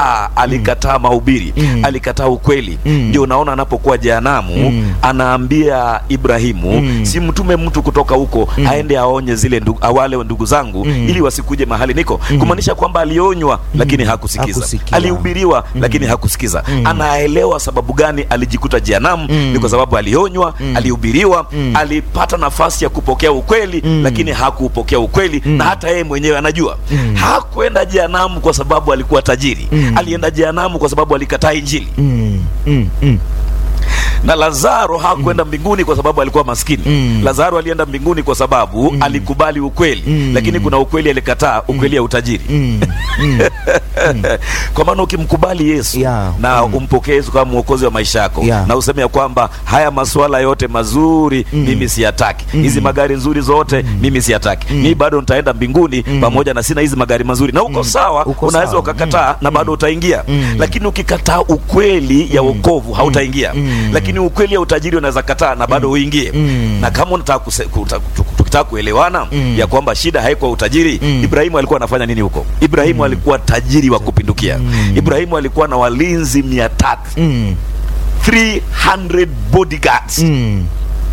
alikataa alikataa mahubiri Mm. alikataa ukweli Mm. ndio unaona anapokuwa jehanamu Mm. anaambia Ibrahimu Mm. si mtume mtu kutoka huko aende aonye zile ndugu, wale ndugu zangu Mm. ili wasikuje mahali niko kumaanisha kwamba alionywa lakini hakusikiza Hakusikia. alihubiriwa lakini hakusikiza anaelewa sababu gani alijikuta jehanamu Mm. ni kwa sababu alionywa alihubiriwa Mm. alipata nafasi ya kupokea ukweli Mm. lakini hakuupokea ukweli na hata yeye mwenyewe anajua hakwenda jehanamu kwa sababu alikuwa tajiri Mm. alienda jehanamu kwa sababu alikataa injili Mm, mm, mm. na Lazaro hakwenda mbinguni kwa sababu alikuwa maskini. Mm. Lazaro alienda mbinguni kwa sababu alikubali ukweli, Mm. lakini kuna ukweli alikataa, ukweli ya utajiri. Mm, mm. Kwa maana ukimkubali Yesu Yeah. na umpokee Yesu kama mwokozi wa maisha yako Yeah. na useme ya kwamba haya masuala yote mazuri mimi siyataki, hizi magari nzuri zote mimi siyataki, mimi bado nitaenda mbinguni pamoja na sina hizi magari mazuri, na uko sawa, Uko unaweza sawa. ukakataa na bado utaingia, Mm. lakini ukikataa ukweli ya wokovu hautaingia, Mm. lakini ukweli ya utajiri unaweza kataa na bado uingie. Mm. Na kama unataka kuse- kuta- tu- tukitaka kuelewana Mm. ya kwamba shida haikuwa utajiri, Mm. Ibrahimu alikuwa anafanya nini huko? Ibrahimu alikuwa tajiri wa kupindukia. Ibrahimu alikuwa na walinzi mia tatu Mm, 300 bodyguards. mm.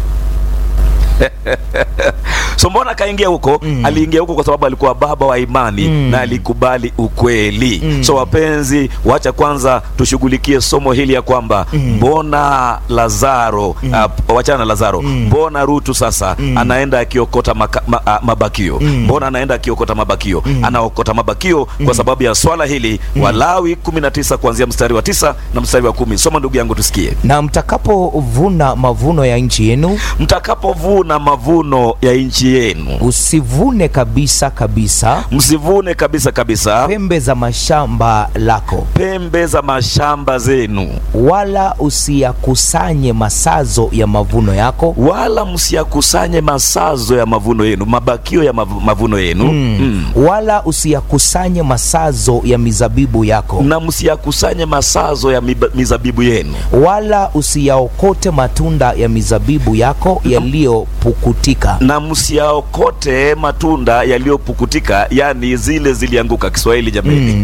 So mbona akaingia huko? Mm. Aliingia huko kwa sababu alikuwa baba wa imani Mm. na alikubali ukweli. Mm. So wapenzi, wacha kwanza tushughulikie somo hili ya kwamba mbona Lazaro uh, wachana na Lazaro, mbona Rutu sasa anaenda akiokota maka, ma, a, mabakio mbona anaenda akiokota mabakio anaokota mabakio kwa sababu ya swala hili Walawi 19 kuanzia mstari wa tisa na mstari wa kumi. Soma ndugu yangu tusikie. na mtakapovuna mavuno ya nchi yenu Mtakapovuna mavuno ya nchi yenu usivune kabisa kabisa msivune kabisa kabisa pembe za mashamba lako pembe za mashamba zenu, wala usiyakusanye masazo ya mavuno yako wala msiyakusanye masazo ya mavuno yenu, mabakio ya mavu- mavuno yenu Mm. mm. wala usiyakusanye masazo ya mizabibu yako na msiyakusanye masazo ya miba- mizabibu yenu, wala usiyaokote matunda ya mizabibu yako yaliyopukutika na msiyaokote matunda yaliyopukutika, yani zile zilianguka. Kiswahili jameni,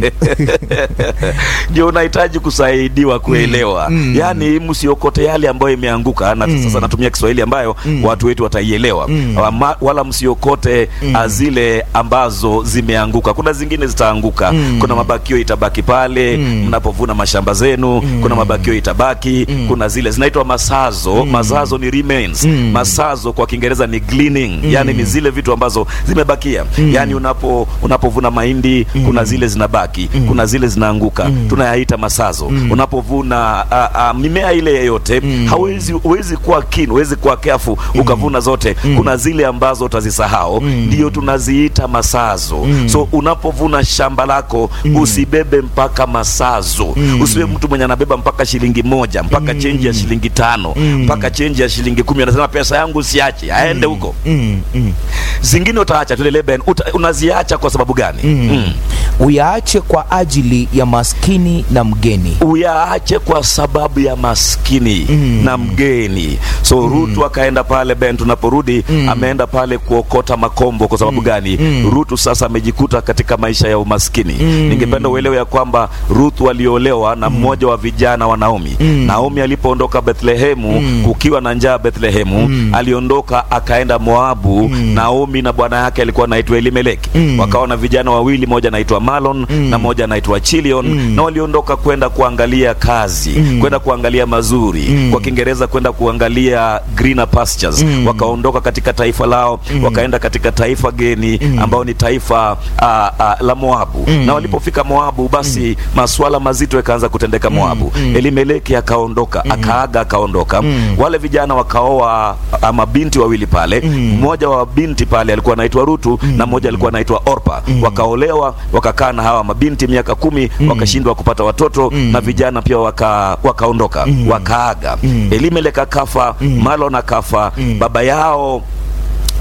ndio unahitaji kusaidiwa kuelewa. Mm. Yani msiokote yale ambayo imeanguka, na sasa natumia Kiswahili ambayo watu wetu wataielewa. Wama- Wala msiokote ah, zile ambazo zimeanguka. Kuna zingine zitaanguka, kuna mabakio itabaki pale mnapovuna mashamba zenu, kuna mabakio itabaki, kuna zile zinaitwa masazo. Masazo ni remains. Masazo kwa Kiingereza ni gleaning, yani ni zile vitu ambazo zimebakia. Yani unapo unapovuna mahindi, kuna zile zinabaki, kuna zile zinaanguka, tunayaita masazo. Unapovuna a, a, mimea ile yeyote, hawezi huwezi kuwa keen, huwezi kuwa careful ukavuna zote. Kuna zile ambazo utazisahau, ndio tunaziita masazo. So unapovuna shamba lako usibebe mpaka masazo. Usiwe mtu mwenye anabeba mpaka shilingi moja mpaka chenji ya shilingi tano mpaka chenji ya shilingi kumi, anasema pesa yangu siache, aende huko. mm, mm. Zingine utaacha tule leben, uta, unaziacha kwa sababu gani? Mm. uyaache kwa ajili ya maskini na mgeni uyaache kwa sababu ya maskini na mgeni. So Rutu akaenda pale Ben, tunaporudi ameenda pale kuokota makombo. Kwa sababu gani? Rutu sasa amejikuta katika maisha ya umaskini. Ningependa uelewe ya kwamba Rutu aliolewa na mmoja wa vijana wa Naomi. Naomi alipoondoka Bethlehemu kukiwa na njaa Bethlehemu, aliondoka akaenda Moabu. Naomi na bwana yake alikuwa anaitwa Elimeleki, wakawa na vijana wawili, moja anaitwa Malon na moja anaitwa Chilion, na waliondoka kwenda kuangalia kazi, kwenda kuangalia mazuri, kwa Kiingereza kwenda kuangalia greener pastures. Wakaondoka katika taifa lao, wakaenda katika taifa geni ambao ni taifa a, a, la Moabu. Na walipofika Moabu, basi masuala mazito yakaanza kutendeka Moabu. Elimeleki akaondoka, akaaga, akaondoka. Wale vijana wakaoa a, mabinti wawili pale, mmoja wa binti pale alikuwa anaitwa Rutu na mmoja alikuwa anaitwa Orpa. Wakaolewa, wakakaa na hawa mabinti miaka kumi, wakashindwa kupata watoto na vijana pia waka, wakaondoka wakaaga. Elimeleki akafa, Malon akafa, baba yao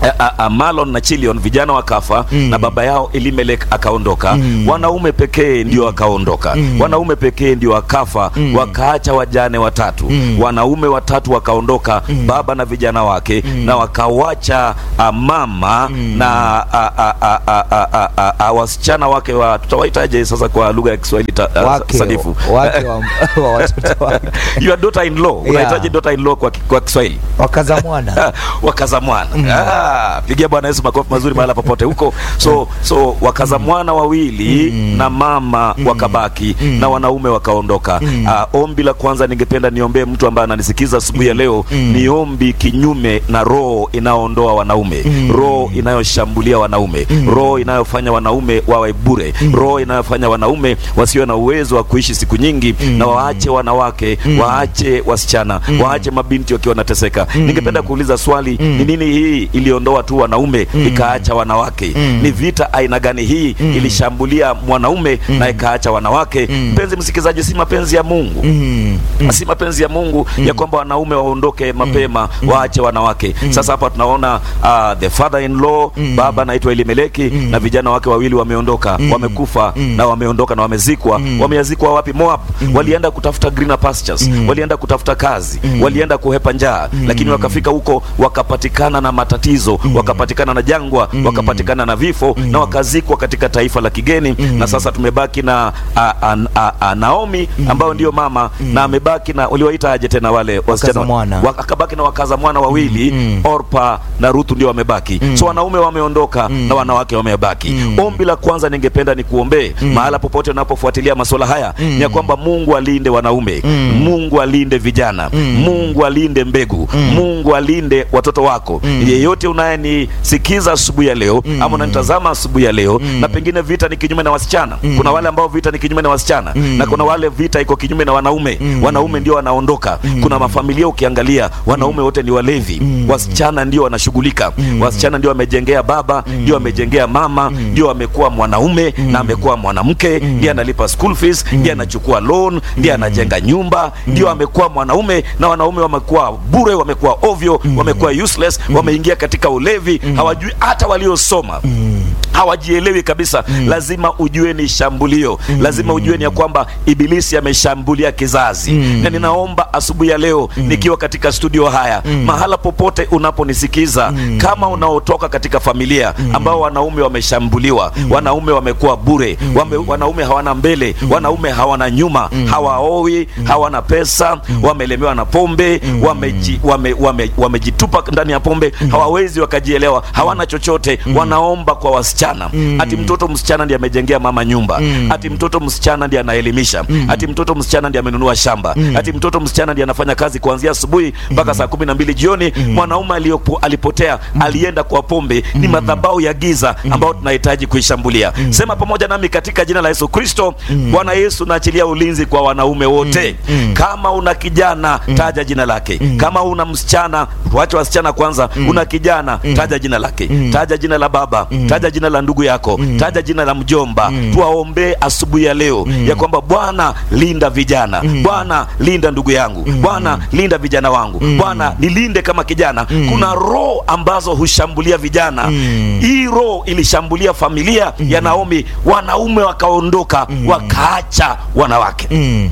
a, a, a, Malon na Chilion vijana wakafa Mm. na baba yao Elimelek akaondoka Mm. wanaume pekee ndio wakaondoka Mm. wanaume pekee ndio wakafa Mm. wakaacha wajane watatu Mm. wanaume watatu wakaondoka baba na vijana wake na wakawacha a, mama na a, a, a, a, a, a, a, a, wasichana wake wa tutawaitaje sasa kwa lugha ya Kiswahili ta, a, wake, sanifu wake wa, wa watoto wake your daughter in law unahitaji daughter in law kwa, kwa Kiswahili wakaza mwana wakaza mwana ah, pigia Bwana Yesu makofi mazuri mahala popote huko. So so wakaza mwana wawili na mama wakabaki na wanaume wakaondoka. Ah, ombi la kwanza ningependa niombee mtu ambaye ananisikiza asubuhi ya leo, ni ombi kinyume na roho inayoondoa wanaume, roho inayoshambulia wanaume, roho inayofanya wanaume wawe bure, roho inayofanya wanaume wasiwe na uwezo wa kuishi siku nyingi na waache wanawake, waache wasichana, waache mabinti wakiwa wanateseka. Ningependa kuuliza swali, ni nini hii iliondoa tu wanaume ikaacha wanawake? Ni vita aina gani hii ilishambulia mwanaume na ikaacha wanawake? Mpenzi msikilizaji, si mapenzi ya Mungu Mm. si mapenzi ya Mungu ya kwamba wanaume waondoke mapema waache wanawake. Sasa hapa tunaona uh, the father in law baba anaitwa Elimeleki na vijana wake wawili wameondoka, wamekufa na wameondoka na wamezikwa. Wameyazikwa wapi? Moab. Walienda kutafuta greener pastures, walienda kutafuta kazi, walienda kuhepa njaa, lakini wakafika huko wakapatikana na matatizo, wakapatikana na jangwa, wakapatikana na vifo na wakazikwa katika taifa la kigeni. Na sasa tumebaki na a, a, a, a, Naomi ambayo ndio mama na amebaki na uliwaita aje tena wale wasichana mwana. wa- akabaki na wakaza mwana wawili Orpa na Ruthu ndio wamebaki. So wanaume wameondoka na wanawake wamebaki. Ombi la kwanza ningependa ni kuombee mahala popote unapofuatilia masuala haya ni ya kwamba Mungu alinde wanaume, Mungu alinde vijana, Mungu alinde mbegu, Mungu alinde watoto wako. Yeyote unayenisikiza asubuhi ya leo ama unanitazama asubuhi ya leo na pengine vita ni kinyume na wasichana. Kuna wale ambao vita ni kinyume na wasichana na kuna wale vita iko kinyume na wanaume. Wanaume ndio wanaondoka. Kuna mafamilia ukiangalia, wanaume wote ni walevi, wasichana ndio wanashughulika. Wasichana ndio wamejengea baba, ndio wamejengea mama, ndio amekuwa mwanaume na amekuwa mwanamke, ndiye analipa school fees, ndiye anachukua loan, ndiye anajenga nyumba, ndio amekuwa mwanaume na wanaume wamekuwa bure, wamekuwa ovyo, wamekuwa useless, wameingia katika ulevi, hawajui hata waliosoma hawajielewi kabisa. Lazima ujue ni shambulio, lazima ujue ni ya kwamba ibilisi ameshambulia kizazi. Na ninaomba asubuhi ya leo nikiwa katika studio haya, mahala popote unaponisikiza, kama unaotoka katika familia ambao wanaume wameshambuliwa, wanaume wamekuwa bure, wame, wanaume hawana mbele, wanaume hawana nyuma, hawaoi, hawana pesa, wamelemewa na pombe, wameji, wame, wame, wamejitupa ndani ya pombe, hawawezi wakajielewa, hawana chochote, wanaomba kwa wasichana ati mtoto msichana ndiye amejengea mama nyumba, ati mtoto msichana ndiye anaelimisha, ati mtoto msichana ndiye amenunua shamba, ati mtoto msichana ndiye anafanya kazi kuanzia asubuhi mpaka saa kumi na mbili jioni. Mwanaume aliyopo alipotea, alienda kwa pombe. Ni madhabahu ya giza ambayo tunahitaji kuishambulia. Sema pamoja nami katika jina la Yesu Kristo. Bwana Yesu, naachilia ulinzi kwa wanaume wote. Kama una kijana, taja jina lake. Kama una msichana, tuache wasichana kwanza. Una kijana, taja jina lake, taja jina la baba, taja jina la ndugu yako, taja jina la mjomba. Tuwaombee asubuhi ya leo ya kwamba Bwana linda vijana, Bwana linda ndugu yangu, Bwana linda vijana wangu, Bwana nilinde kama kijana. Kuna roho ambazo hushambulia vijana. Hii roho ilishambulia familia ya Naomi, wanaume wakaondoka, wakaacha wanawake. Mm.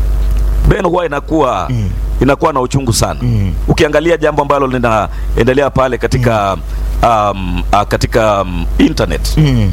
Ben, huwa inakuwa inakuwa na uchungu sana ukiangalia jambo ambalo linaendelea pale katika um, uh, katika um, internet Mm.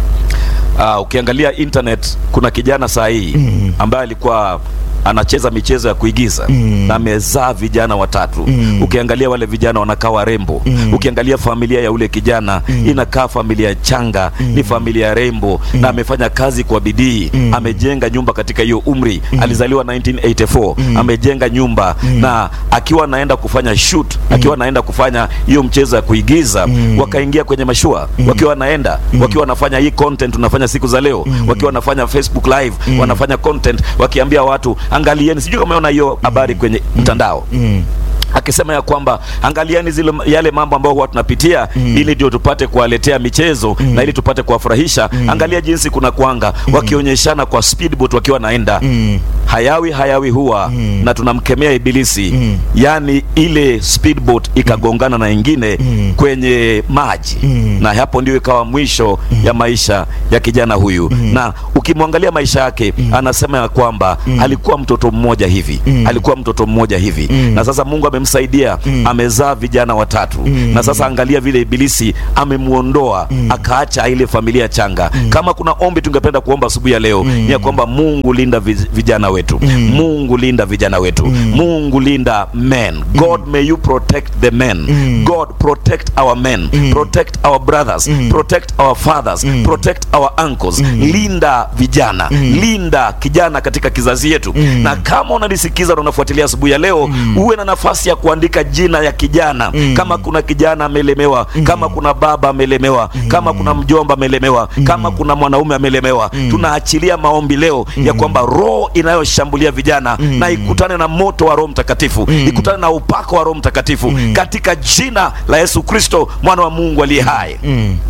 uh, ukiangalia internet kuna kijana saa hii ambaye alikuwa anacheza michezo ya kuigiza na amezaa vijana watatu. Ukiangalia wale vijana wanakaa warembo. Ukiangalia familia ya ule kijana inakaa familia changa, ni familia rembo, na amefanya kazi kwa bidii, amejenga nyumba katika hiyo umri. Alizaliwa 1984 amejenga nyumba, na akiwa anaenda kufanya shoot, akiwa anaenda kufanya hiyo mchezo ya kuigiza, wakaingia kwenye mashua, wakiwa wanaenda, wakiwa wanafanya hii content tunafanya siku za leo, wakiwa wanafanya Facebook live, wanafanya content wakiambia watu angalieni, sijui kama umeona hiyo habari kwenye mtandao Mm. akisema ya kwamba angalieni zile yale mambo ambayo huwa tunapitia ili ndio tupate kuwaletea michezo na ili tupate kuwafurahisha. Angalia jinsi kuna kwanga wakionyeshana kwa speedboat wakiwa naenda Mm. hayawi hayawi huwa na tunamkemea ibilisi yaani ile speedboat ikagongana na ingine kwenye maji na hapo ndio ikawa mwisho ya maisha ya kijana huyu na ukimwangalia maisha yake anasema ya kwamba alikuwa mtoto mmoja hivi alikuwa mtoto mmoja hivi na sasa mungu amemsaidia amezaa vijana watatu na sasa angalia vile ibilisi amemuondoa akaacha ile familia changa kama kuna ombi tungependa kuomba asubuhi ya leo ni ya kwamba mungu linda vi- vijana wetu mungu linda vijana wetu mungu linda men god may you protect the men god protect our men protect our brothers protect our fathers protect our uncles linda vijana linda kijana katika kizazi yetu na kama unanisikiza na unafuatilia asubuhi ya leo uwe na nafasi ya kuandika jina ya kijana kama kuna kijana amelemewa kama kuna baba amelemewa kama kuna mjomba amelemewa kama kuna mwanaume amelemewa tunaachilia maombi leo ya kwamba roho inayoshambulia vijana na ikutane na moto wa roho mtakatifu ikutane na upako wa roho mtakatifu katika jina la yesu kristo mwana wa mungu aliye hai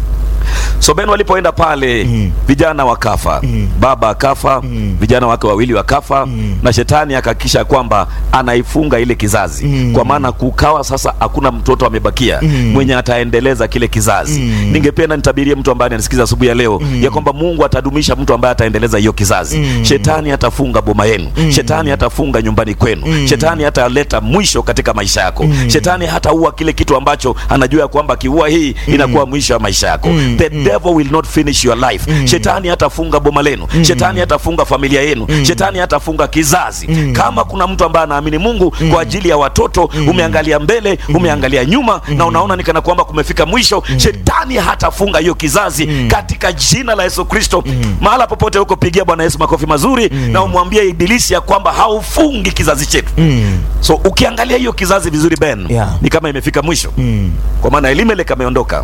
so ben walipoenda pale vijana wakafa baba akafa vijana wake wawili wakafa na shetani akahakikisha kwamba anaifunga ile kizazi kwa maana kukawa sasa hakuna mtoto amebakia mwenye ataendeleza kile kizazi ningependa nitabirie mtu ambaye anasikiza asubuhi ya leo ya kwamba mungu atadumisha mtu ambaye ataendeleza hiyo kizazi shetani atafunga boma yenu shetani atafunga nyumbani kwenu shetani hataleta mwisho katika maisha yako shetani hataua kile kitu ambacho anajua ya kwamba akiua hii inakuwa mwisho wa maisha yako the devil will not finish your life shetani hatafunga boma lenu shetani hatafunga familia yenu shetani hatafunga kizazi kama kuna mtu ambaye anaamini mungu kwa ajili ya watoto umeangalia mbele umeangalia nyuma na unaona ni kana kwamba kumefika mwisho shetani hatafunga hiyo kizazi katika jina la yesu kristo mahala popote huko pigia bwana yesu makofi mazuri na umwambie ibilisi ya kwamba haufungi kizazi chetu so ukiangalia hiyo kizazi vizuri ben Yeah. ni kama imefika mwisho kwa maana elimelek ameondoka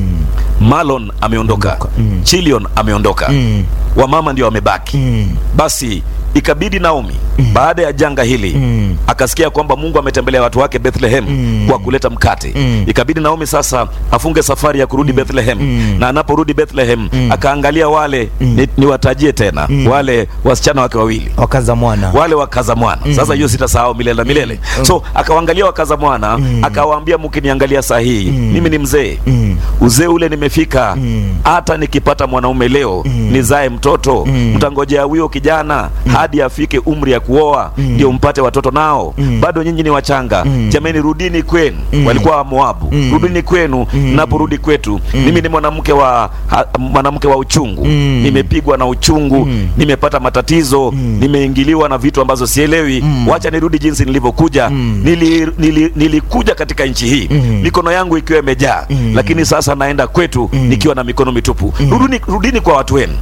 malon ameondoka chilion ameondoka wamama ndio wamebaki basi ikabidi naomi baada ya janga hili akasikia kwamba mungu ametembelea watu wake bethlehem kwa kuleta mkate ikabidi naomi sasa afunge safari ya kurudi bethlehem na anaporudi bethlehem akaangalia wale ni, niwatajie tena wale wasichana wake wawili wakaza mwana wale wakaza mwana sasa hiyo sitasahau milele na milele so akawaangalia wakaza mwana akawaambia mkiniangalia saa hii mimi ni mzee uzee ule nimefika hata nikipata mwanaume leo nizae mtoto mtangojea huyo kijana hadi afike umri ya kuoa ndio mpate watoto nao bado nyinyi ni wachanga jamani rudini kwenu walikuwa wa moabu rudini kwenu naporudi kwetu mimi ni mwanamke wa ha- mwanamke wa uchungu nimepigwa na uchungu nimepata matatizo nimeingiliwa na vitu ambazo sielewi wacha nirudi jinsi nilivyokuja nili, nili, nilikuja katika nchi hii mikono yangu ikiwa imejaa lakini sasa naenda kwetu nikiwa na mikono mitupu rudini, rudini kwa watu wenu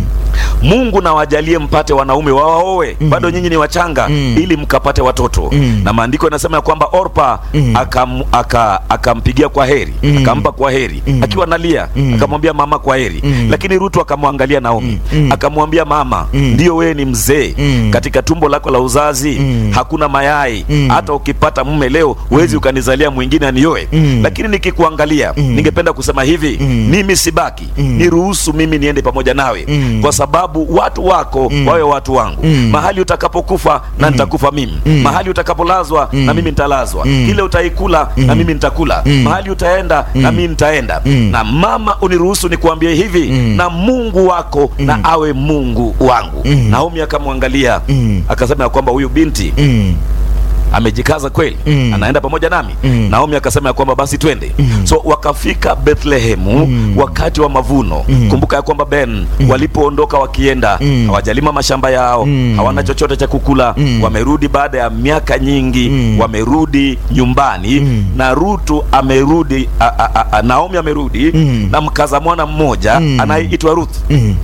mungu na wajalie mpate wanaume wawaoe bado nyinyi ni wachanga ili mkapate watoto na maandiko yanasema ya kwamba orpa akam, aka, akampigia kwa heri akampa kwa heri akiwa nalia akamwambia mama kwa heri lakini rutu akamwangalia naomi akamwambia mama ndio wewe ni mzee katika tumbo lako la uzazi hakuna mayai hata ukipata mume leo huwezi ukanizalia mwingine anioe lakini nikikuangalia ningependa kusema hivi mimi sibaki niruhusu mimi niende pamoja nawe kwa sababu watu wako wawe watu wangu mahali utakapokufa na nitakufa mimi mahali utakapolazwa na mimi nitalazwa kile utaikula na mimi nitakula mahali utaenda na mimi nitaenda na mama uniruhusu nikuambie hivi na mungu wako na awe mungu wangu naomi akamwangalia akasema ya kwamba huyu binti amejikaza kweli Mm. anaenda pamoja nami Mm. naomi akasema ya kwamba basi twende so wakafika bethlehemu wakati wa mavuno kumbuka ya kwamba ben walipoondoka wakienda hawajalima mashamba yao hawana chochote cha kukula wamerudi baada ya miaka nyingi wamerudi nyumbani na rutu amerudi a, a, a, a, naomi amerudi na mkaza mwana mmoja anayeitwa ruth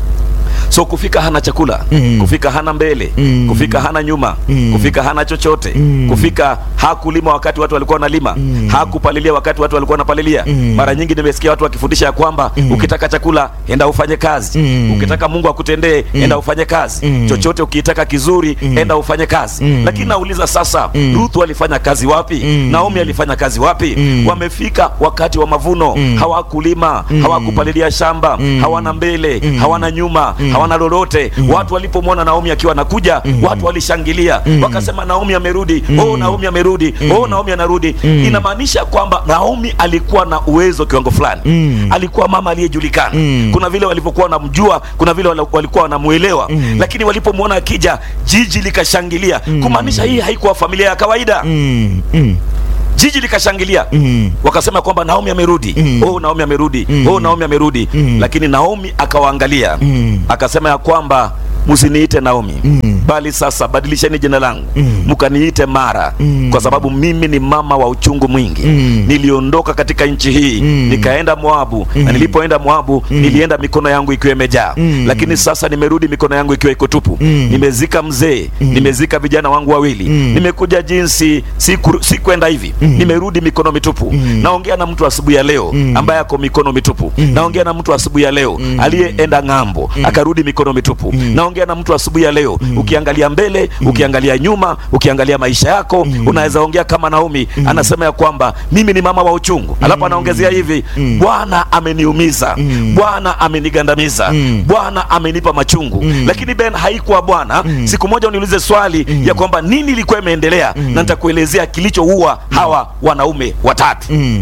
so kufika hana chakula Mm. kufika hana mbele Mm. kufika hana nyuma Mm. kufika hana chochote Mm. kufika hakulima wakati watu walikuwa wanalima hakupalilia wakati watu walikuwa wanapalilia Mm. mara nyingi nimesikia watu wakifundisha ya kwamba ukitaka chakula enda ufanye kazi Mm. ukitaka mungu akutendee enda ufanye kazi Mm. chochote ukitaka kizuri enda ufanye kazi Mm. lakini nauliza sasa Mm. ruth alifanya kazi wapi Mm. naomi alifanya kazi wapi Mm. wamefika wakati wa mavuno Mm. hawakulima Mm. hawakupalilia shamba Mm. hawana mbele Mm. hawana nyuma Mm. hawana lolote. Watu walipomwona Naomi akiwa anakuja, watu walishangilia, wakasema Naomi amerudi, oh Naomi amerudi, oh Naomi anarudi. Inamaanisha kwamba Naomi alikuwa na uwezo kiwango fulani, alikuwa mama aliyejulikana. Kuna vile walivyokuwa wanamjua, kuna vile wala- walikuwa wanamuelewa, lakini walipomwona akija, jiji likashangilia, kumaanisha hii haikuwa familia ya kawaida Mm, mm, jiji likashangilia mm. wakasema kwamba Naomi amerudi Mm. oh Naomi amerudi Mm. oh Naomi amerudi Mm. lakini Naomi akawaangalia Mm. akasema ya kwamba msiniite Naomi Mm. bali sasa badilisheni jina langu Mm. mkaniite Mara Mm. kwa sababu mimi ni mama wa uchungu mwingi Mm. niliondoka katika nchi hii Mm. nikaenda Moabu na Mm. nilipoenda Moabu nilienda mikono yangu ikiwa imejaa Mm. lakini sasa nimerudi mikono yangu ikiwa iko tupu Mm. nimezika mzee nimezika vijana wangu wawili Mm. nimekuja jinsi siku- sikwenda hivi nimerudi mikono mitupu Mm. naongea na mtu asubuhi ya leo Mm. ambaye ako mikono mitupu naongea na mtu asubuhi ya leo aliyeenda ng'ambo akarudi mikono mitupu naongea na mtu asubuhi ya leo ukiangalia mbele ukiangalia nyuma ukiangalia maisha yako unaweza ongea kama Naomi anasema ya kwamba mimi ni mama wa uchungu alafu anaongezea hivi Bwana ameniumiza Bwana amenigandamiza Mm. Bwana amenipa machungu lakini Ben haikuwa Bwana siku moja uniulize swali ya kwamba nini ilikuwa imeendelea na nitakuelezea kilichoua hawa wanaume watatu Mm.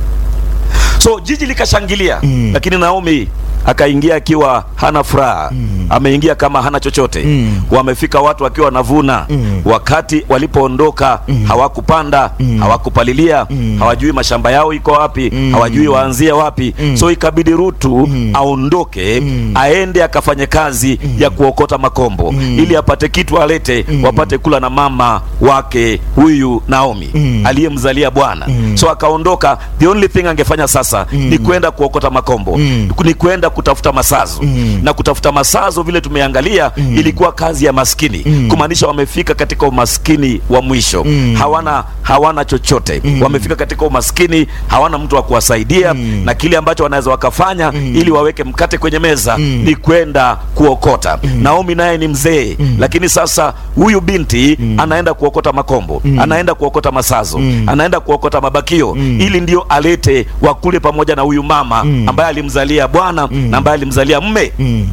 so jiji likashangilia Mm. lakini Naomi akaingia akiwa hana furaha ameingia kama hana chochote Mm. wamefika watu wakiwa wanavuna Mm. wakati walipoondoka hawakupanda hawakupalilia hawajui mashamba yao iko wapi hawajui waanzie wapi so ikabidi Rutu aondoke aende akafanye kazi ya kuokota makombo ili apate kitu alete wapate kula na mama wake huyu Naomi aliyemzalia Bwana so akaondoka the only thing angefanya sasa ni kwenda kuokota makombo Mm. ni kwenda kutafuta masazo na kutafuta masazo vile tumeangalia ilikuwa kazi ya maskini kumaanisha wamefika katika umaskini wa mwisho hawana hawana chochote wamefika katika umaskini hawana mtu wa kuwasaidia na kile ambacho wanaweza wakafanya ili waweke mkate kwenye meza ni kwenda kuokota Naomi naye ni mzee lakini sasa huyu binti anaenda kuokota makombo anaenda kuokota masazo anaenda kuokota mabakio ili ndio alete wakule pamoja na huyu mama ambaye alimzalia bwana na ambaye alimzalia mme Mm.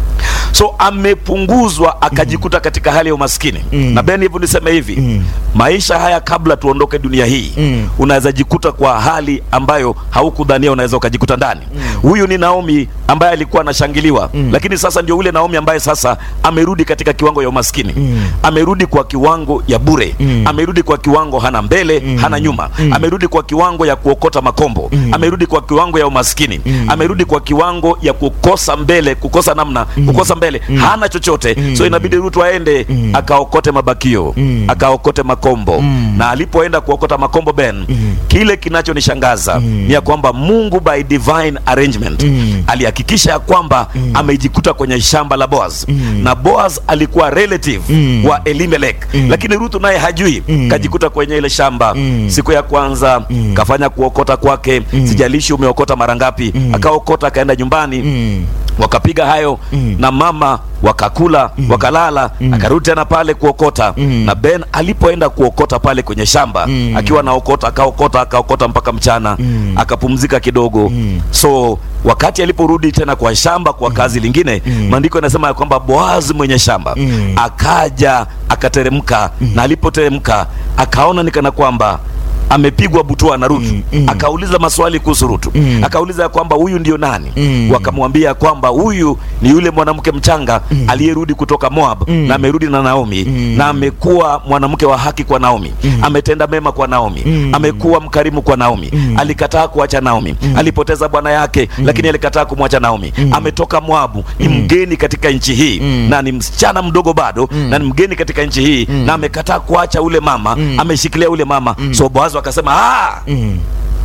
so amepunguzwa akajikuta katika hali ya umaskini Mm. na Ben hivyo niseme hivi Mm. maisha haya kabla tuondoke dunia hii Mm. unaweza jikuta kwa hali ambayo haukudhania unaweza ukajikuta ndani huyu ni Naomi ambaye alikuwa anashangiliwa lakini sasa ndio ule Naomi ambaye sasa amerudi katika kiwango ya umaskini Mm. amerudi kwa kiwango ya bure Mm. amerudi kwa kiwango hana mbele hana nyuma amerudi kwa kiwango ya kuokota makombo amerudi kwa kiwango ya umaskini amerudi kwa kiwango ya kukosa mbele kukosa namna kukosa mbele hana chochote so inabidi Rutu aende akaokote mabakio akaokote makombo na alipoenda kuokota makombo Ben kile kinachonishangaza ni ya kwamba Mungu by divine arrangement alihakikisha ya kwamba amejikuta kwenye shamba la Boaz na Boaz alikuwa relative wa Elimelech lakini Rutu naye hajui kajikuta kwenye ile shamba siku ya kwanza kafanya kuokota kwake sijalishi umeokota mara ngapi akaokota akaenda nyumbani Mm. wakapiga hayo na mama wakakula wakalala akarudi tena pale kuokota na Ben alipoenda kuokota pale kwenye shamba akiwa naokota akaokota akaokota mpaka mchana akapumzika kidogo so wakati aliporudi tena kwa shamba kwa kazi lingine maandiko yanasema ya kwamba Boazi mwenye shamba akaja akateremka na alipoteremka akaona nikana kwamba amepigwa butua na Rutu akauliza maswali kuhusu Rutu akauliza ya kwamba huyu ndio nani wakamwambia ya kwamba huyu ni yule mwanamke mchanga aliyerudi kutoka Moab na amerudi na Naomi na amekuwa mwanamke wa haki kwa Naomi ametenda mema kwa Naomi amekuwa mkarimu kwa Naomi alikataa kuacha Naomi alipoteza bwana yake lakini alikataa kumwacha Naomi ametoka Moabu ni mgeni katika nchi hii na ni msichana mdogo bado na ni mgeni katika nchi hii na amekataa kuacha ule mama ameshikilia ule mama so Boazi akasema ah Mm.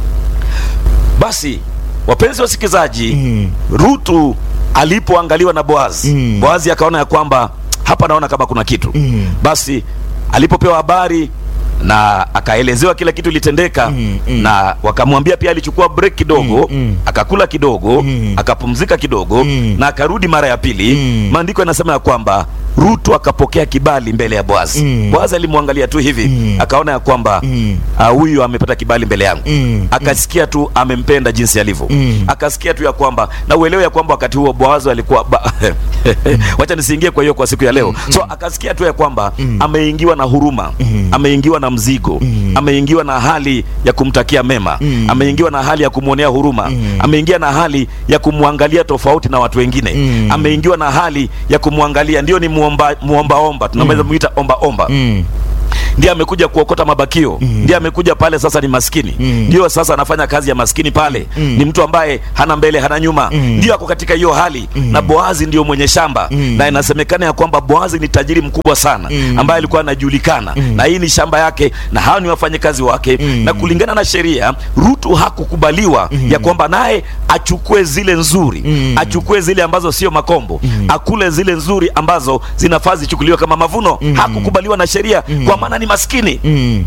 basi wapenzi wasikilizaji Mm. Rutu alipoangaliwa na Boazi Mm. Boazi akaona ya kwamba hapa naona kama kuna kitu Mm. basi alipopewa habari na akaelezewa kila kitu ilitendeka Mm, mm. na wakamwambia pia alichukua break kidogo Mm, mm. akakula kidogo Mm. akapumzika kidogo Mm. na akarudi mara ya pili Mm. maandiko yanasema ya kwamba Rutu akapokea kibali mbele ya Boazi. Mm. Boazi alimwangalia tu hivi Mm. akaona ya kwamba Mm. ah, huyu amepata kibali mbele yangu Mm. akasikia tu amempenda jinsi alivyo Mm. akasikia tu ya kwamba na uelewe ya kwamba wakati huo Boazi alikuwa ba... wacha nisiingie kwa hiyo kwa siku ya leo so akasikia tu ya kwamba ameingiwa na huruma ameingiwa na mzigo ameingiwa na hali ya kumtakia mema Mm. ameingiwa na hali ya kumwonea huruma ameingia na hali ya kumwangalia tofauti na watu wengine Mm. ameingiwa na hali ya kumwangalia ndio ni muomba muombaomba tunaweza muita ombaomba Mm. ndiye amekuja kuokota mabakio ndiye amekuja pale sasa ni maskini Mm. ndio sasa anafanya kazi ya maskini pale Mm. ni mtu ambaye hana mbele hana nyuma Mm. ndio ako katika hiyo hali na boazi ndio mwenye shamba Mm. na inasemekana ya kwamba boazi ni tajiri mkubwa sana Mm. ambaye alikuwa anajulikana na hii ni shamba yake na hao ni wafanyakazi wake Mm. na kulingana na sheria rutu hakukubaliwa ya kwamba naye achukue zile nzuri Mm. achukue zile ambazo sio makombo akule zile nzuri ambazo zinafaa zichukuliwe kama mavuno hakukubaliwa na sheria kwa maana ni maskini Mm.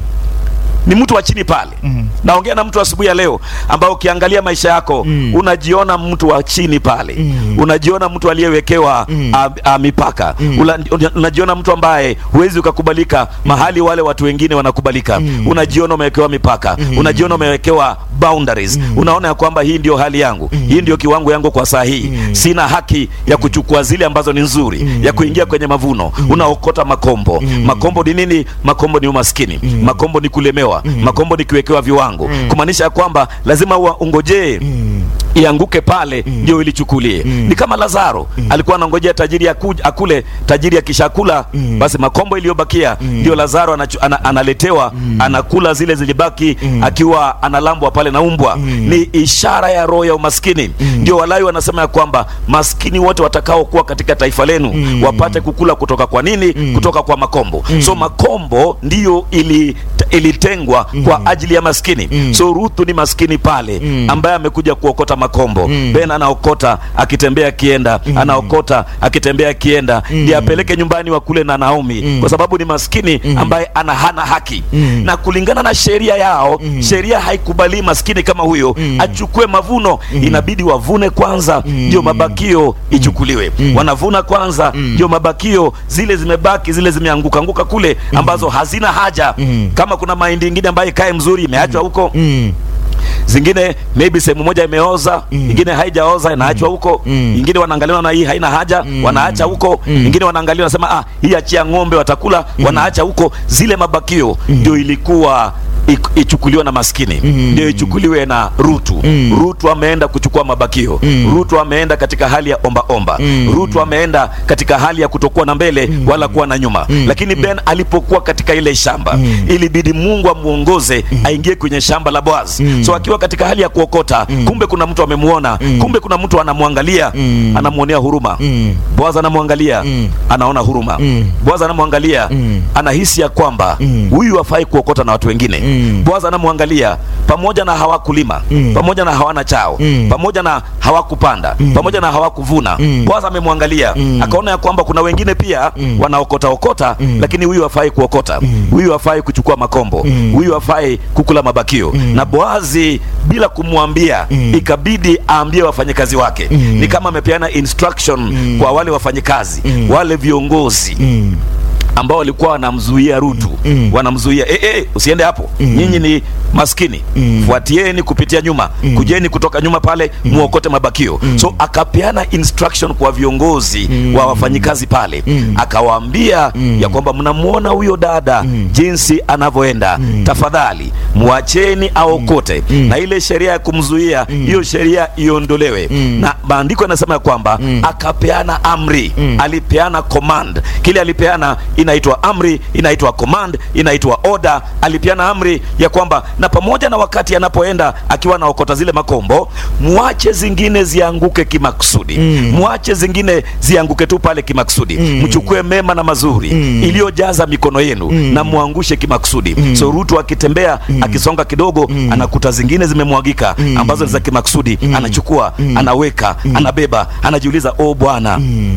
ni mtu wa chini pale naongea na mtu asubuhi ya leo ambao ukiangalia maisha yako Mm. unajiona mtu wa chini pale Mm. unajiona mtu aliyewekewa Mm. a, a, mipaka Ula, unajiona mtu ambaye huwezi ukakubalika mahali wale watu wengine wanakubalika Mm. unajiona umewekewa mipaka unajiona umewekewa boundaries unaona ya kwamba hii ndio hali yangu hii ndio kiwango yangu kwa saa hii sina haki ya kuchukua zile ambazo ni nzuri ya kuingia kwenye mavuno unaokota makombo makombo ni nini makombo ni umaskini makombo ni kulemewa makombo ni kuwekewa viwango kumaanisha ya kwamba lazima ua- ungojee ianguke pale ndio ilichukulie ni kama lazaro alikuwa anangojea tajiri aku, akule tajiri akishakula basi makombo iliyobakia ndio lazaro anachu, ana, analetewa anakula zile zilibaki akiwa analambwa pale na umbwa ni ishara ya roho ya umaskini ndio walawi wanasema ya kwamba maskini wote watakaokuwa katika taifa lenu wapate kukula kutoka kwa nini kutoka kwa makombo so makombo ndiyo ili ilitengwa kwa ajili ya maskini so ruthu ni maskini pale ambaye amekuja kuokota makombo ben anaokota akitembea akienda anaokota akitembea akienda ndiye apeleke nyumbani wakule na naomi kwa sababu ni maskini ambaye ana hana haki na kulingana na sheria yao sheria haikubali maskini kama huyo achukue mavuno inabidi wavune kwanza ndio mabakio ichukuliwe wanavuna kwanza ndio mabakio zile zimebaki zile zimeanguka anguka kule ambazo hazina haja kama kuna mahindi ingine ambayo ikae mzuri imeachwa huko Mm. zingine maybe sehemu moja imeoza ingine haijaoza inaachwa huko ingine wanaangaliwa na hii haina haja wanaacha huko ingine wanaangaliwa wanasema ah hii achia ng'ombe watakula wanaacha huko zile mabakio ndio ilikuwa ik- ichukuliwe na maskini ndio ichukuliwe na rutu rutu ameenda kuchukua mabakio rutu ameenda katika hali ya omba omba rutu ameenda katika hali ya kutokuwa na mbele wala kuwa na nyuma lakini ben alipokuwa katika ile shamba ilibidi mungu amuongoze aingie kwenye shamba la boaz so akiwa katika hali ya kuokota kumbe kuna mtu amemuona kumbe kuna mtu anamwangalia anamwonea huruma Mm. boaz anamwangalia anaona huruma boaz anamwangalia anahisi ya kwamba huyu hafai kuokota na watu wengine Mm. boaz anamwangalia pamoja na hawakulima pamoja na hawana chao pamoja na hawakupanda pamoja na hawakuvuna boaz amemwangalia akaona ya kwamba kuna wengine pia wanaokota okota lakini huyu hafai kuokota huyu hafai kuchukua makombo huyu hafai kukula mabakio na boazi bila kumwambia ikabidi aambie wafanyakazi wake ni kama amepeana instruction kwa wale wafanyakazi wale viongozi Mm. ambao walikuwa wanamzuia Rutu Mm. wanamzuia eh, eh, usiende hapo nyinyi ni maskini fuatieni kupitia nyuma kujeni kutoka nyuma pale muokote mabakio so akapeana instruction kwa viongozi wa wafanyikazi pale akawaambia ya kwamba mnamwona huyo dada jinsi anavyoenda tafadhali mwacheni aokote na ile sheria ya kumzuia hiyo sheria iondolewe na maandiko yanasema ya kwamba akapeana amri alipeana command kile alipeana inaitwa amri inaitwa command inaitwa order alipeana amri ya kwamba na pamoja na wakati anapoenda akiwa anaokota zile makombo mwache zingine zianguke kimakusudi mwache zingine zianguke tu pale kimakusudi mchukue mema na mazuri iliyojaza mikono yenu na muangushe kimakusudi so rutu akitembea akisonga kidogo anakuta zingine zimemwagika ambazo ni za kimakusudi anachukua anaweka anabeba anajiuliza o bwana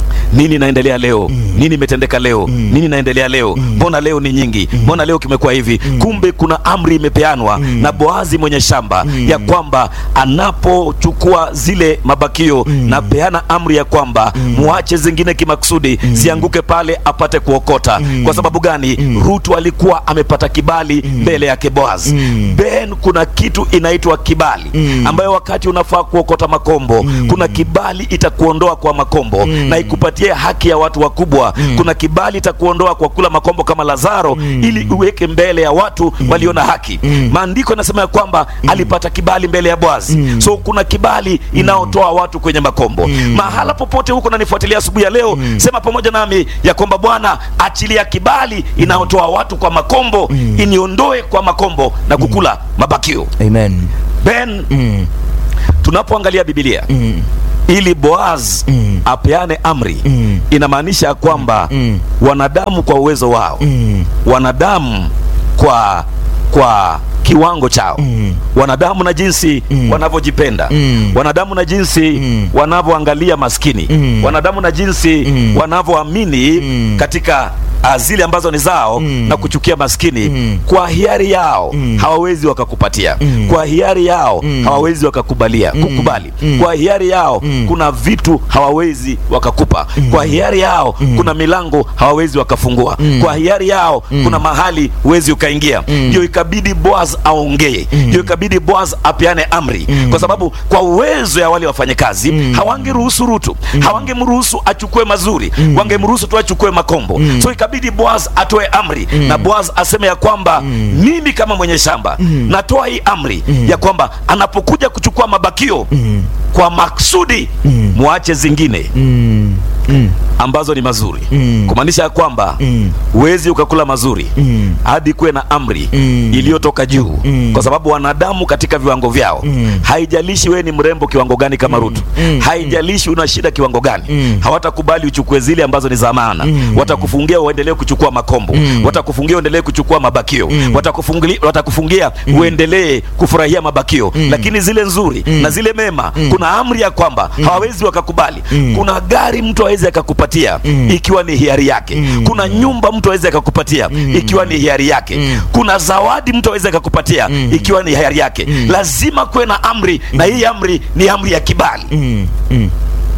nini inaendelea leo nini imetendeka leo nini inaendelea leo mbona leo ni nyingi mbona leo kimekuwa hivi kumbe kuna amri imepeanwa na boazi mwenye shamba ya kwamba anapochukua zile mabakio na peana amri ya kwamba muache zingine kimakusudi zianguke pale apate kuokota kwa sababu gani rutu alikuwa amepata kibali mbele yake boaz ben kuna kitu inaitwa kibali ambayo wakati unafaa kuokota makombo kuna kibali itakuondoa kwa makombo na ikupatie haki ya watu wakubwa kuna kibali itakuondoa kwa kula makombo kama lazaro ili uweke mbele ya watu walio na haki maandiko yanasema ya kwamba alipata kibali mbele ya boazi so kuna kibali inayotoa watu kwenye makombo mahala popote huko nanifuatilia asubuhi ya leo sema pamoja nami ya kwamba bwana achilia kibali inayotoa watu kwa makombo iniondoe kwa makombo na kukula mabakio Amen. ben Mm. tunapoangalia bibilia Mm. ili boaz Mm. apeane amri Mm. inamaanisha ya kwamba Mm. wanadamu kwa uwezo wao Mm. wanadamu kwa kwa kiwango chao Mm. wanadamu na jinsi Mm. wanavyojipenda Mm. wanadamu na jinsi Mm. wanavyoangalia maskini Mm. wanadamu na jinsi Mm. wanavyoamini Mm. katika ah, zile ambazo ni zao Mm. na kuchukia maskini Mm. kwa hiari yao Mm. hawawezi wakakupatia Mm. kwa hiari yao Mm. hawawezi wakakubalia kukubali Mm. kwa hiari yao Mm. kuna vitu hawawezi wakakupa kwa hiari yao kuna milango hawawezi wakafungua Mm. kwa hiari yao kuna mahali huwezi ukaingia Mm. ndio ikabidi boaz aongee ndio ikabidi boaz apeane amri kwa sababu kwa uwezo ya wale wafanyakazi hawangeruhusu rutu hawangemruhusu achukue mazuri wangemruhusu tu achukue makombo so ikabidi boaz atoe amri na boaz aseme ya kwamba mimi kama mwenye shamba natoa hii amri ya kwamba anapokuja kuchukua mabakio kwa maksudi muache zingine Mm. Mm. ambazo ni mazuri Mm. kumaanisha ya kwamba Mm. huwezi ukakula mazuri Mm. hadi kuwe na amri Mm. iliyotoka juu Mm. kwa sababu wanadamu katika viwango vyao Mm. haijalishi wewe ni mrembo kiwango gani kama rutu Mm. haijalishi una shida kiwango gani Mm. hawatakubali uchukue zile ambazo ni za maana Mm. watakufungia uendelee kuchukua makombo Mm. watakufungia uendelee kuchukua mabakio Mm. Watakufungili- watakufungia uendelee kufurahia mabakio lakini zile nzuri na zile mema kuna amri ya kwamba hawawezi wakakubali kuna gari mtu awezi akakupatia ikiwa ni hiari yake kuna nyumba mtu awezi akakupatia ikiwa ni hiari yake kuna zawadi mtu awezi akakupatia ikiwa ni hiari yake lazima kuwe na amri na hii amri ni amri ya kibali Mm. Mm.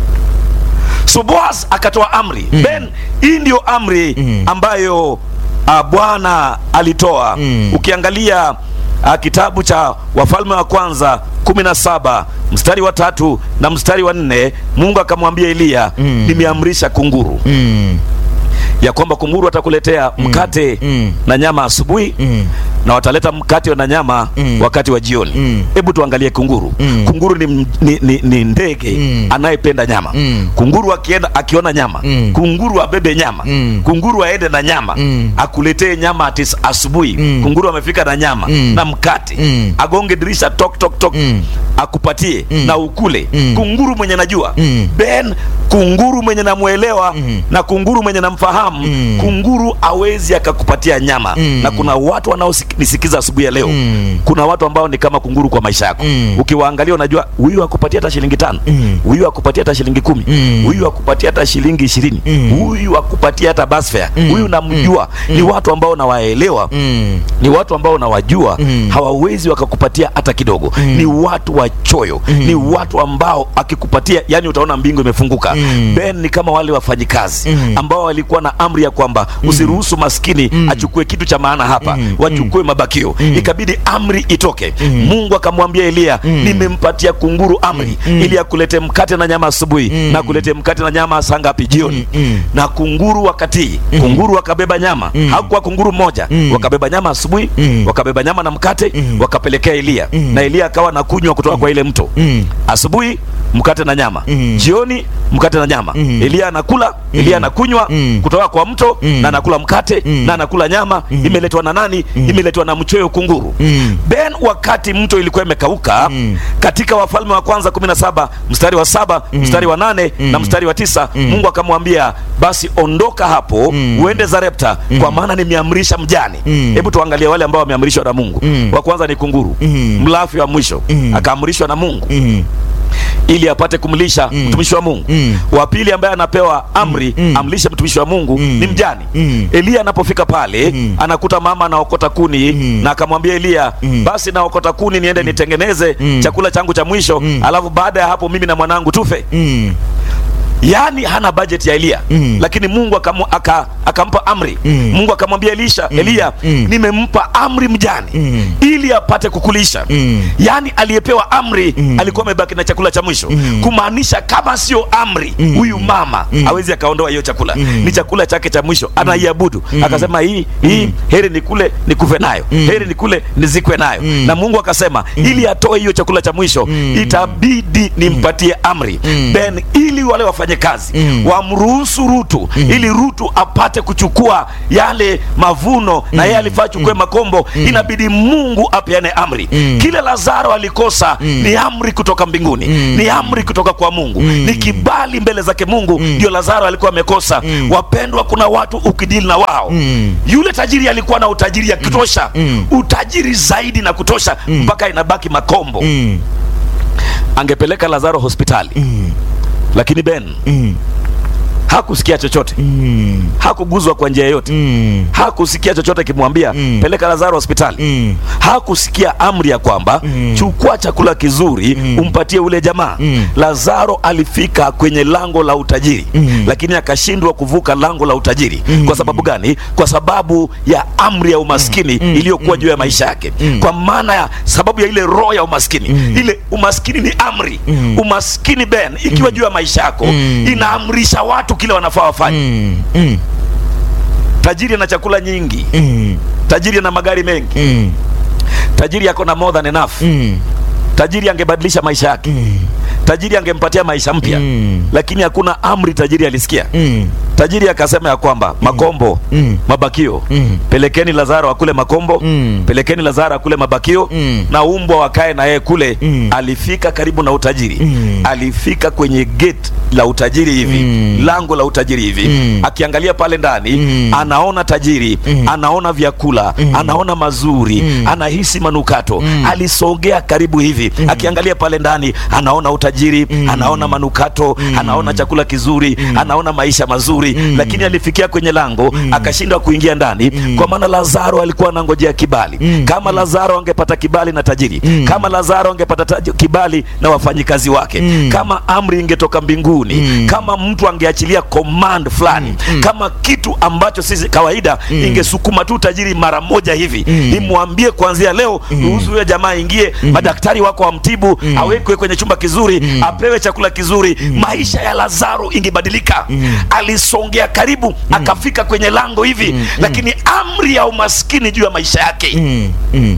so boaz akatoa amri ben hii ndio amri Mm. ambayo uh, bwana alitoa Mm. ukiangalia uh, kitabu cha wafalme wa kwanza kumi na saba mstari wa tatu na mstari wa nne mungu akamwambia eliya Mm. nimeamrisha kunguru Mm. ya kwamba kunguru watakuletea mkate Mm. na nyama asubuhi Mm. na wataleta mkate na nyama Mm. wakati wa jioni Mm. hebu tuangalie kunguru Mm. kunguru ni, m- ni, ni, ni ndege Mm. anayependa nyama Mm. kunguru akienda akiona nyama Mm. kunguru abebe nyama Mm. kunguru aende na nyama Mm. akuletee nyama ati asubuhi Mm. kunguru amefika na nyama Mm. na mkate Mm. agonge dirisha tok tok tok Mm. akupatie Mm. na ukule Mm. kunguru mwenye najua Mm. ben kunguru mwenye namwelewa Mm. na kunguru mwenye namfahamu Mm. kunguru awezi akakupatia nyama Mm. na kuna watu wanaonisikiza asubuhi ya leo Mm. kuna watu ambao ni kama kunguru kwa maisha yako Mm. ukiwaangalia unajua huyu akupatia hata shilingi tano Mm. huyu akupatia hata shilingi kumi Mm. huyu akupatia hata shilingi ishirini Mm. huyu akupatia hata bus fare Mm. huyu namjua ni watu ambao nawaelewa Mm. ni watu ambao nawajua Mm. hawawezi wakakupatia hata kidogo Mm. ni watu wachoyo ni watu ambao akikupatia yani utaona mbingu imefunguka Mm. ben ni kama wale wafanyikazi Mm. ambao walikuwa na amri ya kwamba usiruhusu maskini achukue kitu cha maana hapa Mm. wachukue mabakio ikabidi amri itoke Mm. mungu akamwambia eliya Mm. nimempatia kunguru amri Mm. ili akulete mkate na nyama asubuhi Mm. na kulete mkate na nyama saa ngapi jioni Mm. Mm. na kunguru wakatii kunguru wakabeba nyama Mm. hakuwa kunguru mmoja Mm. wakabeba nyama asubuhi Mm. wakabeba nyama na mkate Mm. wakapelekea eliya Mm. na eliya akawa na kunywa kutoka kwa ile mto Mm. asubuhi mkate na nyama Mm. jioni mkate na nyama Mm. eliya anakula eliya anakunywa Mm. kutoka kwa mto Mm. na anakula mkate Mm. na anakula nyama imeletwa na nani imeletwa na mchoyo kunguru Mm. ben wakati mto ilikuwa imekauka Mm. katika wafalme wa kwanza 17 mstari wa saba mstari wa nane na mstari wa tisa mungu akamwambia basi ondoka hapo Mm. uende zarepta kwa maana nimeamrisha mjane Mm. hebu tuangalie wale ambao wameamrishwa na mungu Mm. wa kwanza ni kunguru Mm. mlafi wa mwisho Mm. akaamrishwa na mungu Mm. ili apate kumlisha mtumishi wa Mungu. Mm. Wa pili ambaye anapewa amri Mm. amlishe mtumishi wa Mungu ni mjane. Mm. Eliya anapofika pale anakuta mama anaokota kuni na akamwambia Eliya, basi naokota kuni niende nitengeneze chakula changu cha mwisho, alafu baada ya hapo mimi na mwanangu tufe. Mm. Yaani hana budget ya Eliya Mm. lakini Mungu akamu, aka, akampa amri Mm. Mungu akamwambia Elisha Eliya, Mm. nimempa amri mjane Mm. ili apate kukulisha. Mm. Yaani aliyepewa amri alikuwa amebaki na chakula cha mwisho, kumaanisha kama sio amri huyu mama hawezi akaondoa hiyo chakula, ni chakula chake cha mwisho, anaiabudu. Akasema hii hii heri nikule nikufe nayo, heri nikule nizikwe nayo. Na Mungu akasema ili atoe hiyo chakula cha mwisho itabidi nimpatie amri then, ili wale wafanye kazi wamruhusu Rutu ili Rutu apate kuchukua yale mavuno na yeye alifaa chukue makombo, inabidi Mungu apeane amri. Kile Lazaro alikosa ni amri kutoka mbinguni, ni amri kutoka kwa Mungu, ni kibali mbele zake Mungu, ndio Lazaro alikuwa amekosa. Wapendwa, kuna watu ukidili na wao, yule tajiri alikuwa na utajiri ya kutosha, utajiri zaidi na kutosha, mpaka inabaki makombo. Mm. Angepeleka Lazaro hospitali, lakini Ben Mm. hakusikia chochote, Mm. hakuguzwa kwa njia yoyote Mm. hakusikia chochote kimwambia Mm. peleka Lazaro hospitali. Mm. Hakusikia amri ya kwamba Mm. chukua chakula kizuri umpatie ule jamaa. Mm. Lazaro alifika kwenye lango la utajiri Mm. lakini akashindwa kuvuka lango la utajiri. Kwa sababu gani? Kwa sababu ya amri ya umaskini iliyokuwa juu ya maisha yake. Kwa maana ya sababu ya ile roho ya umaskini. Ile umaskini ni amri. Umaskini Ben ikiwa juu ya maisha yako inaamrisha watu kile wanafaa wafanye. Mm. Mm. Tajiri ana chakula nyingi, Mm. tajiri ana magari mengi, Mm. tajiri ako na more than enough. Mm. Tajiri angebadilisha maisha yake, Mm. tajiri angempatia maisha mpya, Mm. lakini hakuna amri tajiri alisikia. Mm. Tajiri akasema ya kwamba makombo, Mm. mabakio, Mm. pelekeni Lazaro akule makombo, Mm. pelekeni Lazaro akule mabakio Mm. na umbwa wakae na yeye kule. Mm. Alifika karibu na utajiri, Mm. alifika kwenye gate la utajiri hivi, Mm. lango la utajiri hivi, Mm. akiangalia pale ndani Mm. anaona tajiri, Mm. anaona vyakula, anaona mazuri, Mm. anahisi manukato. Mm. Alisogea karibu hivi, akiangalia pale ndani anaona utajiri, anaona manukato, anaona chakula kizuri, anaona maisha mazuri, lakini alifikia kwenye lango akashindwa kuingia ndani, kwa maana Lazaro alikuwa anangojea kibali. Kama Lazaro angepata kibali na tajiri, kama Lazaro angepata taji- kibali na wafanyikazi wake, kama amri ingetoka mbinguni, kama mtu angeachilia command fulani, kama kitu ambacho sisi kawaida ingesukuma tu tajiri mara moja hivi, imwambie kuanzia leo, ruhusu huyo jamaa aingie, madaktari wako wamtibu, awekwe kwenye chumba kizuri, apewe chakula kizuri, maisha ya Lazaro ingebadilika. Alisongea karibu, akafika kwenye lango hivi, lakini amri ya umaskini juu ya maisha yake Mm. Mm.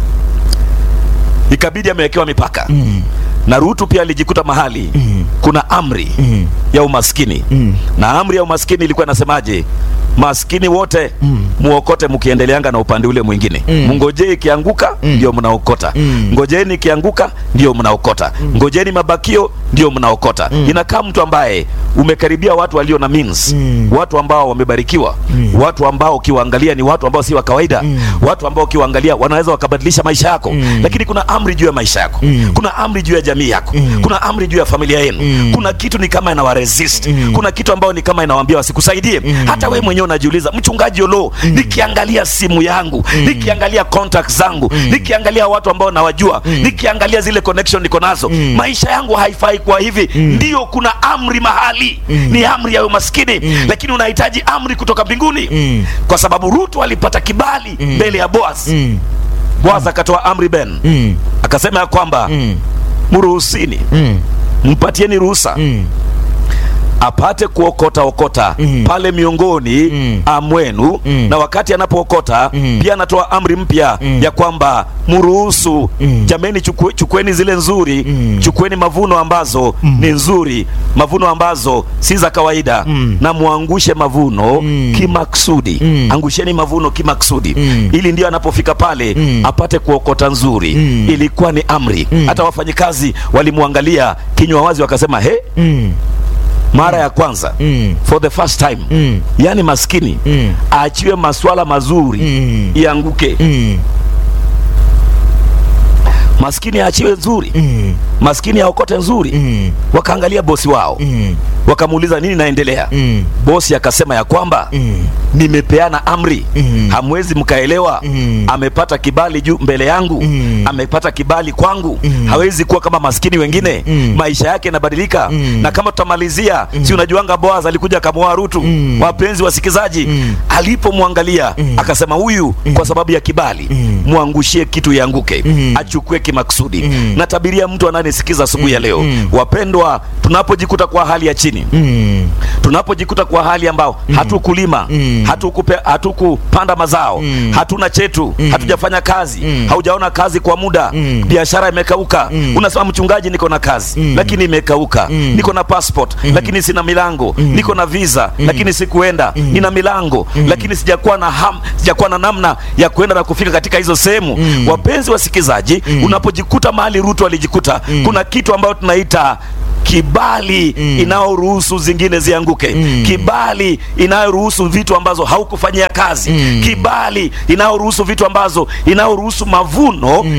ikabidi amewekewa mipaka. Na Rutu pia alijikuta mahali kuna amri Mm. ya umaskini Mm. na amri ya umaskini ilikuwa inasemaje? Maskini wote muokote mkiendeleanga na upande ule mwingine. Mm. Mngojee ikianguka ndio mnaokota. Mm. Ngojeni ikianguka ndio mnaokota. Ngojeni mabakio ndio mnaokota. Inakaa mtu ambaye umekaribia watu walio na means, Mm. watu ambao wamebarikiwa, watu ambao ukiwaangalia ni watu ambao si wa kawaida, watu ambao ukiwaangalia wanaweza wakabadilisha maisha yako, lakini kuna amri juu ya maisha yako, kuna amri juu ya jamii yako, kuna amri juu ya familia yenu, kuna kitu ni kama inawa resist, kuna kitu ambao ni kama inawaambia wasikusaidie. Hata wewe mwenyewe unajiuliza, mchungaji Olo, nikiangalia simu yangu, nikiangalia contacts zangu, nikiangalia watu ambao nawajua, nikiangalia zile connection niko nazo, maisha yangu haifai kwa hivi. Ndio kuna amri mahali, ni amri ya umaskini, lakini unahitaji amri kutoka mbinguni, Mm. kwa sababu Rutu alipata kibali mbele ya Boaz. Mm. Boaz akatoa amri Ben, Mm. akasema ya kwamba Mm. mruhusini, Mm. mpatieni ruhusa Mm. apate kuokota okota Mm. pale miongoni Mm. amwenu Mm. na wakati anapookota Mm. pia anatoa amri mpya Mm. ya kwamba mruhusu Mm. jameni, chukue, chukueni zile nzuri Mm. chukueni mavuno ambazo ni nzuri, mavuno ambazo si za kawaida Mm. na muangushe mavuno Mm. kimaksudi. Mm. Angusheni mavuno kimaksudi Mm. ili ndio anapofika pale Mm. apate kuokota nzuri. Mm. Ilikuwa ni amri. Mm. Hata wafanyikazi walimwangalia kinywa wazi, wakasema he, Mm. mara ya kwanza Mm. for the first time Mm. yaani maskini Mm. aachiwe maswala mazuri Mm. ianguke Mm. maskini aachiwe nzuri Mm. maskini aokote nzuri Mm. wakaangalia bosi wao Mm. wakamuuliza nini naendelea Mm. bosi akasema ya kwamba Mm. nimepeana amri Mm. hamwezi mkaelewa Mm. amepata kibali juu mbele yangu Mm. amepata kibali kwangu Mm. hawezi kuwa kama maskini wengine Mm. maisha yake yanabadilika Mm. na kama tutamalizia si unajuanga boaz alikuja akamwoa rutu Mm. wapenzi wasikizaji Mm. alipomwangalia Mm. akasema huyu kwa sababu ya kibali Mm. mwangushie kitu yanguke Mm. achukue kimakusudi Mm. natabiria mtu ananisikiza asubuhi ya leo Mm. wapendwa tunapojikuta kwa hali ya chini Mm. tunapojikuta kwa hali ambao hatukulima Mm. hatukupe hatukupanda mazao Mm. hatuna chetu hatujafanya kazi Mm. haujaona kazi kwa muda Mm. biashara imekauka Mm. unasema mchungaji niko na kazi Mm. lakini imekauka Mm. niko na passport lakini sina milango niko na visa lakini sikuenda nina milango lakini sijakuwa na ham, sijakuwa na namna ya kuenda na kufika katika hizo sehemu Mm. wapenzi wasikilizaji unapojikuta mahali Rutu alijikuta kuna kitu ambayo tunaita kibali Mm. inayoruhusu zingine zianguke Mm. kibali inayoruhusu vitu ambazo haukufanyia kazi Mm. kibali inayoruhusu vitu ambazo inayoruhusu mavuno